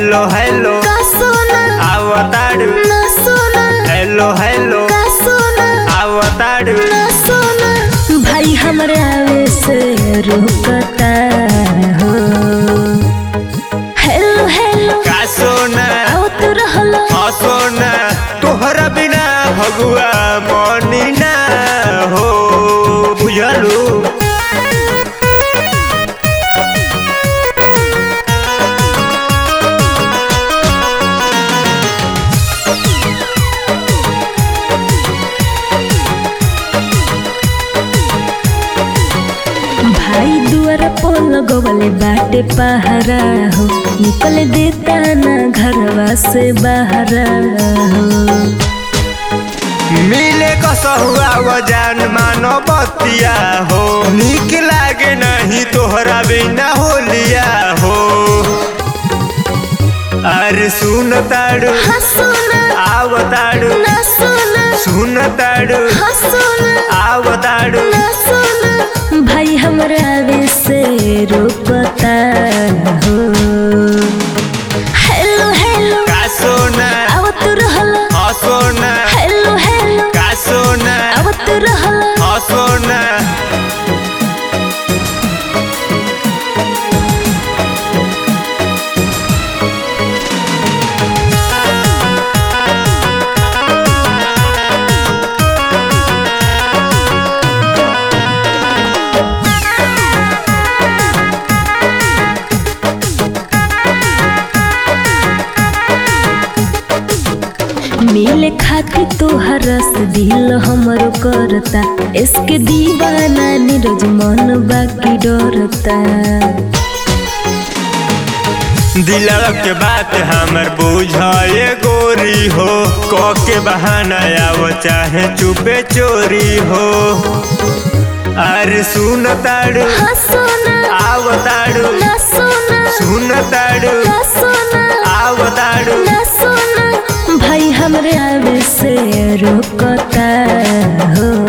hello hello का सोना आवताड़ू ना सोना hello hello का सोना आवताड़ू ना सोना भाई हमरे आवे से रुकता हो हेलो हेलो का सोना आओ तू रहलो हाँ सोना तोहरा बिना भगुआ मनी ना हो बुझलू भाई दुआर पर लगवले बाटे पहरा हो निकल देता ना घरवा से बाहर हो मिले कसहुआ वजान मानो बतिया हो निक लागे नहीं तोहरा बिना होलिया हो अरे सुन ताड़ू हाँ सोना आवताड़ू ना सोना सुन ताड़ू हाँ सोना आवताड़ू ना सोना भाई हमरा आवे से रोकता हो हेलो हेलो का सोना आओ तू रहलो हाँ सोना हेलो हेलो का सोना आओ तू रहलो हाँ सोना मिले खातिर तोहर रस दिल हमरो करता इसके दीवाना नीरज मन बाकी डरता दिलवा के बात हमर बुझाए गोरी हो क के बहाना आव चाहे चुपे चोरी हो अरे सुन ताड़ू हाँ सोना आव ताड़ू ना सोना सुन ताड़ू ना सोना आव ताड़ू ना सोना भाई हमरे आवे से रोकता हो